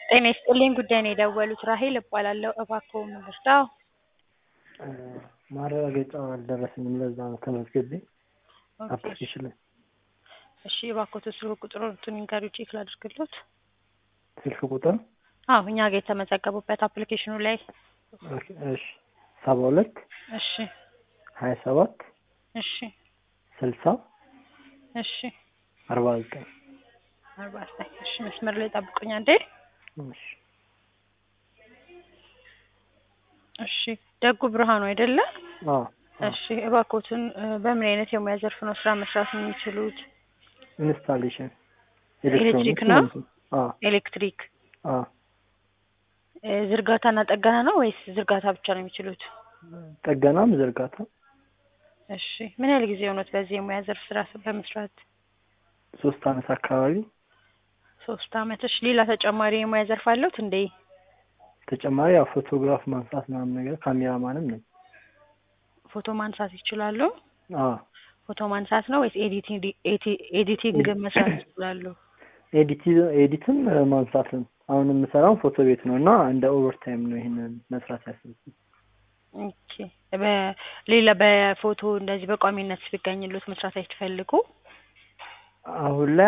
ጤና ይስጥልኝ ጉዳይ ነው የደወሉት ራሄል እባላለሁ እባክዎ ምን ልርዳዎ? ማረጋገጫው አልደረሰኝም ለዛ ነው ተመዝግቤ ኦኬ አፕሊኬሽን ላይ እሺ እባክዎት ስልክ ቁጥሮትን ይንገሩኝ ቼክ ላድርግልዎት ስልክ ቁጥር አዎ እኛ ጋር የተመዘገቡበት አፕሊኬሽኑ ላይ ኦኬ፣ እሺ ሰባ ሁለት እሺ ሀያ ሰባት እሺ ስልሳ እሺ አርባ ዘጠኝ አርባ ዘጠኝ እሺ መስመር ላይ ጠብቁኝ አንዴ እሺ እሺ ደጉ ብርሃኑ አይደለ አዎ እሺ እባክዎትን እ በምን አይነት የሙያ ዘርፍ ነው ስራ መስራት የሚችሉት ኢንስታሌሽን ኤሌክትሪክ ነው? ማለት አዎ ኤሌክትሪክ አዎ እ ዝርጋታና ጠገና ነው ወይስ ዝርጋታ ብቻ ነው የሚችሉት ጥገናም ዝርጋታ እሺ ምን ያህል ጊዜ ሆኖት በዚህ የሙያ ዘርፍ ስራ በመስራት ሶስት አመት አካባቢ ሶስት አመት እሺ ሌላ ተጨማሪ የሙያ ዘርፍ አለዎት እንዴ ተጨማሪ ያው ፎቶግራፍ ማንሳት ምናምን ነገር ካሜራማንም ነኝ ፎቶ ማንሳት ይችላሉ አዎ ፎቶ ማንሳት ነው ወይስ ኤዲቲንግ ኤቲ- ኤዲቲንግ መስራት ይችላሉ ኤዲቲ ኤዲትም እ ማንሳትም አሁን የምሰራው ፎቶ ቤት ነው እና እንደ ኦቨርታይም ነው ይሄንን መስራት ያሰብኩት ኦኬ በሌላ በፎቶ እንደዚህ በቋሚነት ቢገኝልዎት መስራት አይፈልጉ አሁን ላይ